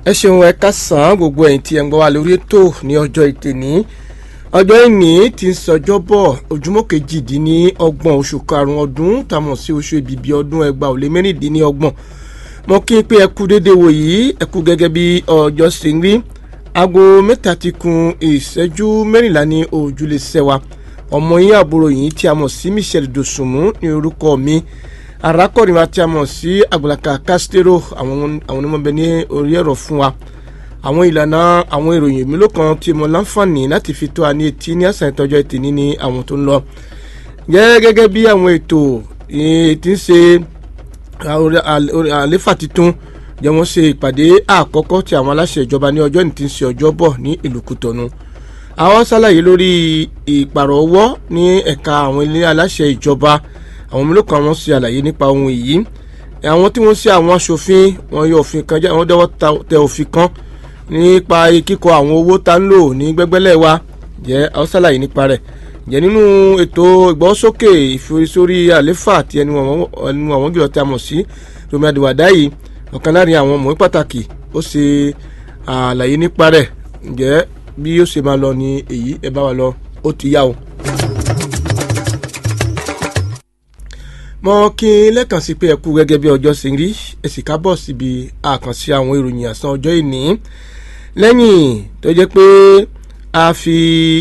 ẹ ṣeun ẹ kásán gbogbo ẹ̀yin tí ẹ ń gbọ́ wa lórí ètò ní ọjọ́ ìtẹ̀ní ọjọ́ ìní ti ń sọjọ́ bọ̀ ojúmọ́ kejìdínlọ́gbọ̀n oṣù karùn-ún ọdún tàmọ̀ sí oṣù ìbìbí ọdún ẹgbàá ò lé mẹ́rìndínlọ́gbọ̀n mo kí n pé ẹ kú déédéé wò yìí ẹ kú gẹ́gẹ́ bí ọjọ́ ṣe ń rí aago mẹ́ta ti kun ìṣẹ́jú mẹ́rìnlá ní òjúlé sẹ́wà ọmọ yín àbúrò yìí tí a mọ̀ sí Michelle Dosunmu ní orúkọ mi arákùnrin wa tí a mọ̀ sí àgbàlaka Castro àwọn àwọn onímọ̀bẹ ní orí ẹ̀rọ fún wa àwọn ìlànà àwọn ìròyìn mélòó kan tí mo láǹfààní láti fi tó a ní etí ní àṣà ìtọ́jọ́ ètè ní ní àwọn tó ń lọ jẹ́ gẹ́gẹ́ bí àwọn ètò tí ń ṣe àléfà titun jẹ́ wọ́n ṣe ìpàdé àkọ́kọ́ tí àwọn aláṣẹ ìjọba ní ọjọ́ ní ti ń ṣe ọjọ́ bọ̀ ní ìlú Kútọ́nù àwọn ṣàlàyé lórí ìpàrọ̀ ọwọ́ ní ẹ̀ka àwọn ilé aláṣẹ ìjọba àwọn mélòó kan wọ́n ṣe àlàyé nípa ohun èyí àwọn tí wọ́n ṣe àwọn aṣòfin wọn yọ òfin kan jẹ́ àwọn dẹ́wọ́ tẹ òfin kan nípa kíkọ àwọn owó tá ń lò ní gbẹ́gbẹ́lẹ̀ wa jẹ́ àwọn ṣàlàyé nípa rẹ̀ jẹ́ nínú ètò ìgbọ́sókè ìforísórí àléfà àti ẹnu àwọn jùlọ tí a mọ̀ sí Yomi Adiwada yìí ọ̀kan láàrin àwọn ọmọ pàtàkì ó ṣe àlàyé nípa rẹ̀ ǹjẹ́ bí ó ṣe máa lọ ní èyí ẹ bá wa lọ ó ti yá o. mo kí n lẹ́kàn sí pé ẹ kú gẹ́gẹ́ bí ọjọ́ ṣe ń rí ẹ sì kábọ̀ síbi àkànṣe àwọn ìròyìn àsán ọjọ́ ìní lẹ́yìn tó jẹ́ pé a fi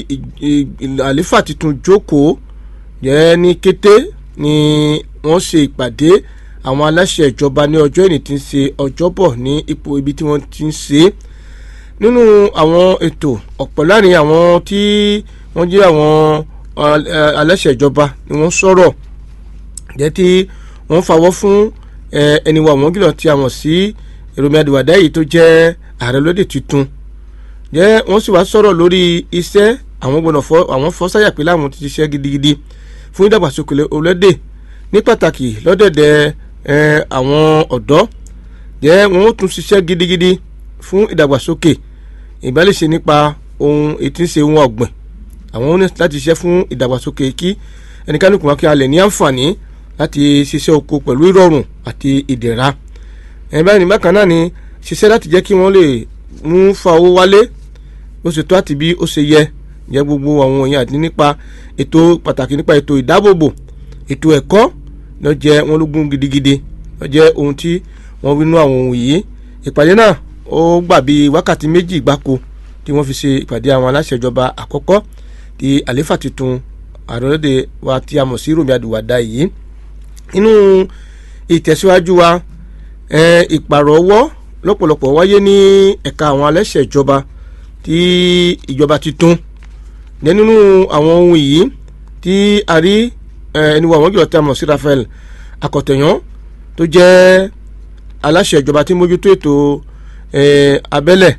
àléfà tuntun jókòó jẹ́ ní kété ni wọ́n ṣe ìpàdé àwọn aláṣẹ ìjọba ní ọjọ́ ìní tí ń ṣe ọjọ́bọ̀ ní ipò ibi tí wọ́n ti ń ṣe é nínú àwọn ètò ọ̀pọ̀ láàrin àwọn tí wọ́n jẹ́ àwọn aláṣẹ ìjọba ni wọ́n sọ̀rọ̀ jẹ́ tí wọ́n fawọ́ fún ẹni wa wọ́n gílọ̀ tí a mọ̀ sí Yomi Adiwada yìí tó jẹ́ ààrẹ lóde tuntun jẹ́ wọ́n sì wá sọ̀rọ̀ lórí iṣẹ́ àwọn gbọ́dọ̀ fọ́ àwọn fọ́ sáyà pé láwọn ti ṣiṣẹ́ gidigidi fún ìdàgbàsókè orílẹ̀-èdè ní pàtàkì lọ́dẹ̀dẹ̀ àwọn ọ̀dọ́ jẹ́ wọ́n ó tún ṣiṣẹ́ gidigidi fún ìdàgbàsókè ìbálẹ̀ṣe nípa ohun ètí ń ṣe ohun ọ̀gbìn àwọn ní láti ṣiṣẹ́ fún ìdàgbàsókè kí ẹnikẹ́ni kò wá kí a lè ní àǹfààní láti ṣiṣẹ́ oko pẹ̀lú ìrọ̀rùn àti ìdẹ̀ra ẹ̀yìn báyìí bákan náà ni ṣiṣẹ́ láti jẹ́ kí wọ́n lè mú fa owó wálé bó ṣe tó àti bí ó ṣe yẹ jẹ́ gbogbo àwọn èèyàn àti nípa ètò pàtàkì nípa ètò ìdáàbòbò ètò ẹ̀kọ́ ló jẹ́ wọn lógún gidigidi ló jẹ́ ohun tí wọ́n wí nú àwọn ohun yìí ìpàdé náà ó gbà bí wákàtí méjì gbáko tí wọ́n fi ṣe ìpàdé àwọn aláṣẹ ìjọba àkọ́kọ́ ti àléfà tuntun àròlóde wa tí a mọ̀ sí Yomi Adiwada yìí nínú ìtẹ̀síwájú wa ìpàrọ̀ ọwọ́ lọ́pọ̀lọpọ̀ wáyé ní ẹ̀ka àwọn aláṣẹ ìjọba tí ìjọba tuntun ní nínú àwọn ohun yìí tí a rí ẹni wo àwọn jùlọ tí a mọ̀ sí Raphael Akọ̀tẹ̀yàn tó jẹ́ aláṣẹ ìjọba tí mójútó ètò abẹ́lẹ̀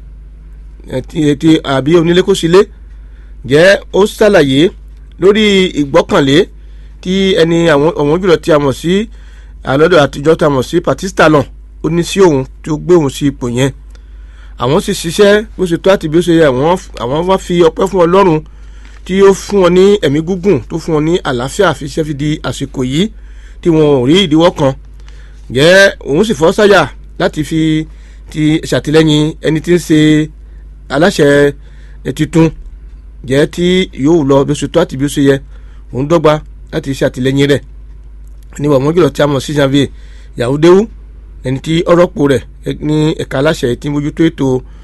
ti àbí onílékòsílé jẹ́ ó ṣàlàyé lórí ìgbọ́kànlé tí ẹni àwọn jùlọ tí a mọ̀ sí àlọ́dọ̀ àtijọ́ tí a mọ̀ sí Patista náà ó ní sí òun tó gbé òun sí ipò yẹn àwọn sì ṣiṣẹ́ bó ṣe tó àti bí ó ṣe yẹ àwọn wá fi ọpẹ́ fún Ọlọ́run tí ó fún wọn ní ẹ̀mí gígùn tó fún wọn ní àlàáfíà fi ṣẹ́ fi di àsìkò yìí tí wọn ò rí ìdíwọ́ kan jẹ́ òun sì fọ́ sáyà láti fi ti ṣàtìlẹ́yìn ẹni tí ń ṣe aláṣẹ tuntun jẹ́ tí yóò lọ bí ó ṣe tó àti bí ó ṣe yẹ òun dọ́gba láti ṣàtìlẹ́yìn rẹ̀ ní wàmọ́ jùlọ tí a mọ̀ sí janvier yahudewu ẹni tí ọ̀rọ̀pọ̀ rẹ̀ ní ẹ̀ka aláṣẹ tí mójútó ètò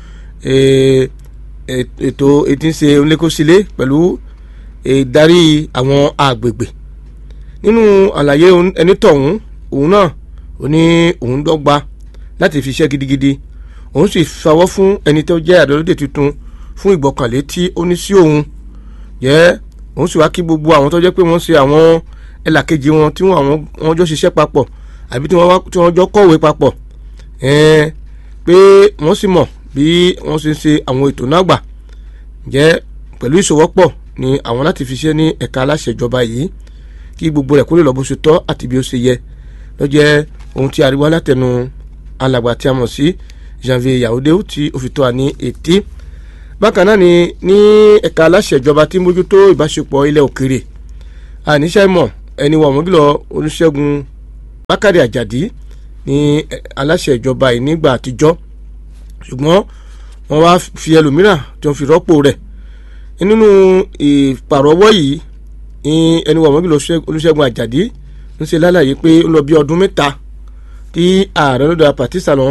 ètò etí ń ṣe onílékòsílẹ̀ pẹ̀lú ìdarí àwọn agbègbè nínú àlàyé ẹni tọ̀hún òun náà ó ní òun dọ́gba láti fi iṣẹ́ gidigidi òun sì fawọ́ fún ẹni tó jẹ́ àdọ́lódé tuntun fún ìgbọ́kànlé tí ó ní sí òun jẹ́ òun sì wá kí gbogbo àwọn tó jẹ́ pé wọ́n ṣe àwọn ẹlàkejì wọn tí wọ́n jọ ṣiṣẹ́ papọ̀ àbí tí wọ́n jọ kọ̀wé papọ̀ pé wọ́n sì mọ̀ bí wọ́n ṣe ń ṣe àwọn ètò náà gbà jẹ́ pẹ̀lú ìṣòwọ́pọ̀ ni àwọn láti fi ṣe ní ẹ̀ka aláṣẹ ìjọba yìí kí gbogbo rẹ̀ kó lè lọ bó ṣe tọ́ àti bí ó ṣe yẹ ló jẹ́ ohun tí ariwo alátẹnu alàgbà tí a mọ̀ sí janvier yahudewu tí ó fi tó wa ní etí bákan náà ni ní ẹ̀ka aláṣẹ ìjọba tí mójútó ìbáṣepọ̀ ilẹ̀ òkèrè àníṣe mọ̀ ẹni wọ̀ mọ́gìlọ̀ olùṣègùn bákàrẹ̀ àjàdí ní aláṣẹ ìjọba yìí nígbà àtijọ́ ṣùgbọ́n wọ́n wá fi ẹlòmíràn tí wọ́n fi rọ́pò rẹ̀ nínú ìpàrọwọ́ yìí ẹni wọ̀ mọ́bí Olúṣẹ́gun Àjàdí ń ṣe lálàyé pé ó lọ bí ọdún mẹ́ta tí ààrẹ lọ́dọ̀ Pàtísà lọ́wọ́